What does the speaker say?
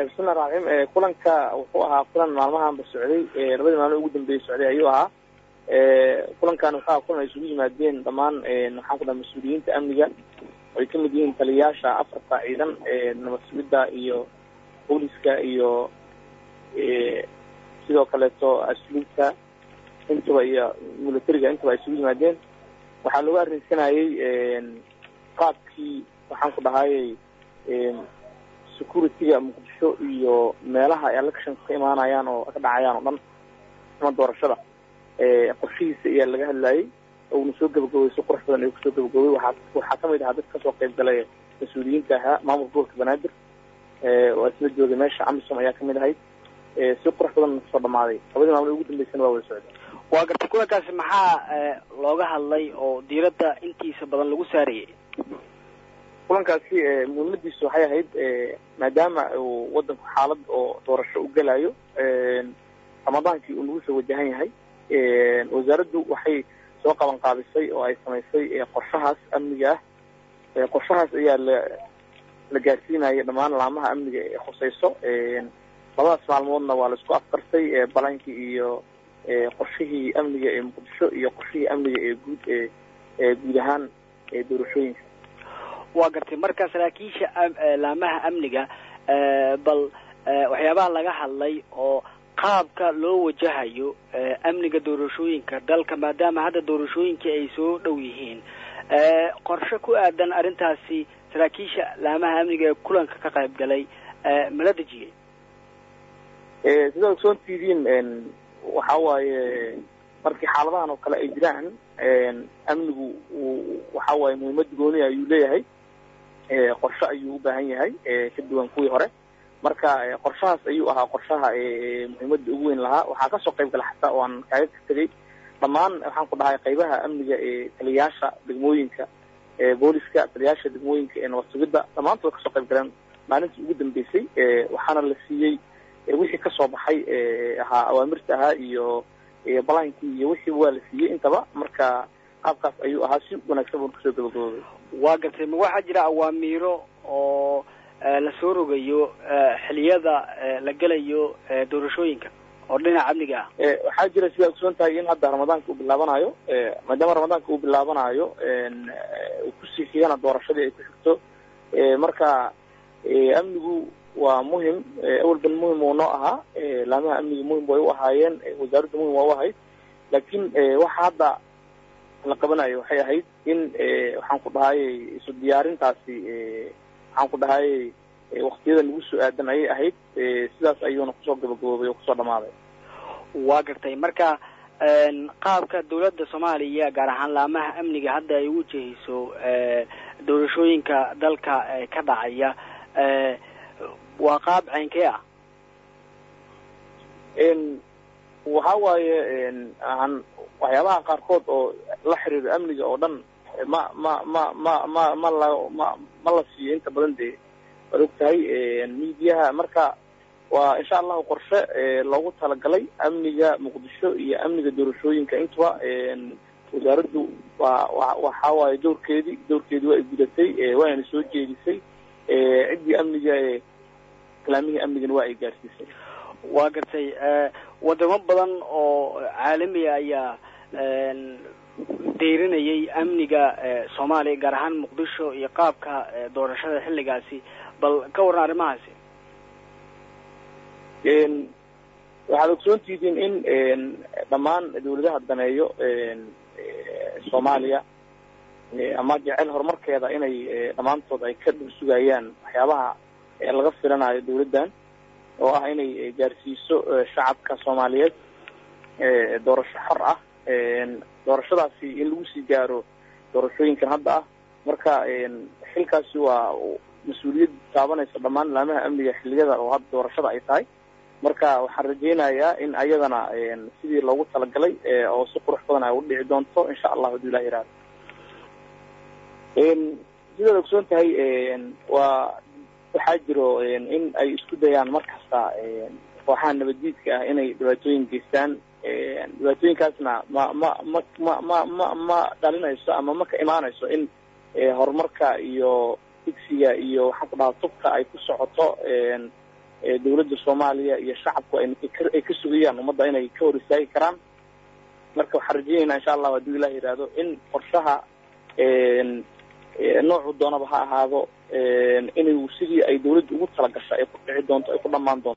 bismillahi raxim kulanka wuxuu ahaa kulan maalmahanba socday labadii maalmo ugu dambeeyey socday ayuu ahaa kulankan waxaa kulan ay isugu yimaadeen dhammaan waxaan ku dhaha mas-uuliyiinta amniga ay kamid yihiin taliyayaasha afarta ciidan nabad sugidda iyo booliska iyo sidoo kaleeto asluubta intaba iyo militariga intaba ay isugu yimaadeen waxaa looga arrinsanayay qaabkii waxaan ku dhahayay security-ga muqdisho iyo meelaha ay elections ka imaanayaan oo ka dhacayaan oo dhan ama doorashada qorshihiisa ayaa laga hadlayay uuna soo gabagabay si qurux badan ayuu kusoo gabagabay waxaa waxaa kamid ahaa dad kasoo qayb galay mas-uuliyiinta ahaa maamulka gobolka banaadir oo isla joogay meesha amisom ayaa kamid ahayd si qurux badan kusoo dhamaaday labadii maalmo ugu dambeysana waa wada socday waa gartay kulankaasi maxaa looga hadlay oo diiradda intiisa badan lagu saarayay kulankaasi muhiimadiisu waxay ahayd maadaama uu wadanku xaalad oo doorasho u gelayo ramadaankii uu nagu soo wajahan yahay wasaaraddu waxay soo qaban qaabisay oo ay samaysay qorshahaas amniga ah qorshahaas ayaa la la gaarsiinaya dhammaan laamaha amniga ee khuseyso labadaas maalmoodna waa la isku afkartay balankii iyo qorshihii amniga ee muqdisho iyo qorshihii amniga ee guud ee guud ahaan doorashooyinka waa gartay marka saraakiisha laamaha amniga bal waxyaabaha laga hadlay oo qaabka loo wajahayo amniga doorashooyinka dalka maadaama hadda doorashooyinkii ay soo dhow yihiin qorshe ku aadan arrintaasi saraakiisha laamaha amniga ee kulanka ka qayb galay mala dejiyey sidaad ogsoon tihiin waxa waaye markii xaaladahan oo kale ay jiraan amnigu waxa waaye muhiimad gooni ayuu leeyahay qorshe ayuu u baahan yahay ka duwan kuwii hore marka qorshahaas ayuu ahaa qorshaha muhiimadda ugu weyn lahaa waxaa kasoo qayb gala xataa oo aan kaaga ka tegay dhammaan waxaan ku dhahay qaybaha amniga ee taliyayaasha degmooyinka booliska taliyayaasha degmooyinka ee nabad sugidda dhammaantood kasoo qayb galeen maalintii ugu dambeysay waxaana la siiyey wixii kasoo baxay ahaa awaamirta ahaa iyo balaankii iyo wixiiba waa la siiyey intaba marka qaabkaas ayuu ahaa si wanaagsan buuna kasoo gabagaboobay waa gartay ma waxaa jira awaamiiro oo la soo rogayo xiliyada la gelayo doorashooyinka oo dhinaca amniga ah waxaa jira sidaa ogsoon tahay in hadda ramadaanka uu bilaabanayo maadaama ramadaanka uu bilaabanayo uu kusii xigana doorashadii ay ku xigto marka amnigu waa muhim awalban muhim uu noo ahaa laamaha amniga muhim way u ahaayeen wasaaradda muhim waa u ahayd laakiin waxa hadda la qabanayo waxay ahayd in waxaan ku dhahayay isu diyaarintaasi waxaan ku dhahayay waktiyada nagu soo aadan ayay ahayd sidaas ayuuna kusoo gabagaboobay oo kusoo dhamaaday waa gartay marka qaabka dawladda soomaaliya gaar ahaan laamaha amniga hadda ay ugu jeheyso doorashooyinka dalka ka dhacaya waa qaab ceynkee ah waxa waaye aan waxyaabaha qaarkood oo la xiriira amniga oo dhan ma ma ma ma ma ma la ma ma la siiyo inta badan dee waad og tahay miidiyaha marka waa insha allahu qorshe loogu talagalay amniga muqdisho iyo amniga doorashooyinka intuba wasaaraddu waa wa waxa waaye dowrkeedii dowrkeedii waa ay gudatay waana soo jeedisay ciddii amniga kalaamihii amnigana waa ay gaarsiisay waa gartay wadamo badan oo caalamiya ayaa deyrinayay amniga soomaaliya gaar ahaan muqdisho iyo qaabka doorashada xilligaasi bal ka warran arrimahaasi waxaad ogsoon tihiin in dhammaan dawladaha daneeyo soomaaliya ama jecel horumarkeeda inay dhammaantood ay ka dhul sugayaan waxyaabaha laga filanayo dawladdan oo ah inay gaarsiiso shacabka soomaaliyeed doorasho xor ah doorashadaasi in lagu sii gaaro doorashooyinkan hadda ah marka xilkaasi waa mas-uuliyad taabanaysa dhammaan laamaha amniga xilliyada oo hadda doorashada ay tahay marka waxaan rajaynayaa in ayadana sidii loogu talagalay oo si qurux badan ay u dhici doonto insha allah haduu ilah yihahdo sidaad ogsoon tahay waa waxaa jiro in ay isku dayaan mar kasta kooxaha nabaddiidka ah inay dhibaatooyin geystaan dhibaatooyinkaasna ma ma ma ma ma ma ma dhalinayso ama ma ka imaanayso in horumarka iyo digsiga iyo waxaan ku dhahaa tubka ay ku socoto dawladda soomaaliya iyo shacabku ay ka sugayaan ummadda inay ka hor istaagi karaan marka waxaan rajeynayna insha allahu hadduu ilah yihahdo in qorshaha noocu doonaba ha ahaado inuu sidii ay dawladda ugu talagasha ay ku dhici doonto ay ku dhamaan doonto